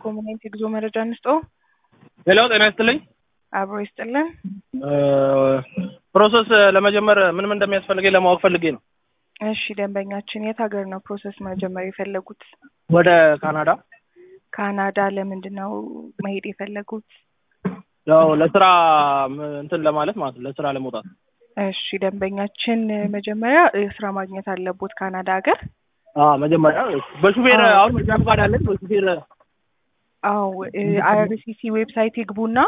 ኮሙኔንት የጉዞ መረጃ እንስጦ። ሄሎ ጤና ይስጥልኝ። አብሮ ይስጥልን። ፕሮሰስ ለመጀመር ምን ምን እንደሚያስፈልገኝ ለማወቅ ፈልጌ ነው። እሺ ደንበኛችን የት ሀገር ነው ፕሮሰስ መጀመር የፈለጉት? ወደ ካናዳ ካናዳ። ለምንድን ነው መሄድ የፈለጉት? ያው ለስራ ም- እንትን ለማለት ማለት ነው፣ ለስራ ለመውጣት። እሺ ደንበኛችን መጀመሪያ ስራ ማግኘት አለቦት ካናዳ ሀገር። አዎ መጀመሪያ በሹፌር አዎ። አሁን መጃ ፈቃድ አለኝ። በሹፌር አዎ አይአርሲሲ ዌብሳይት ይግቡና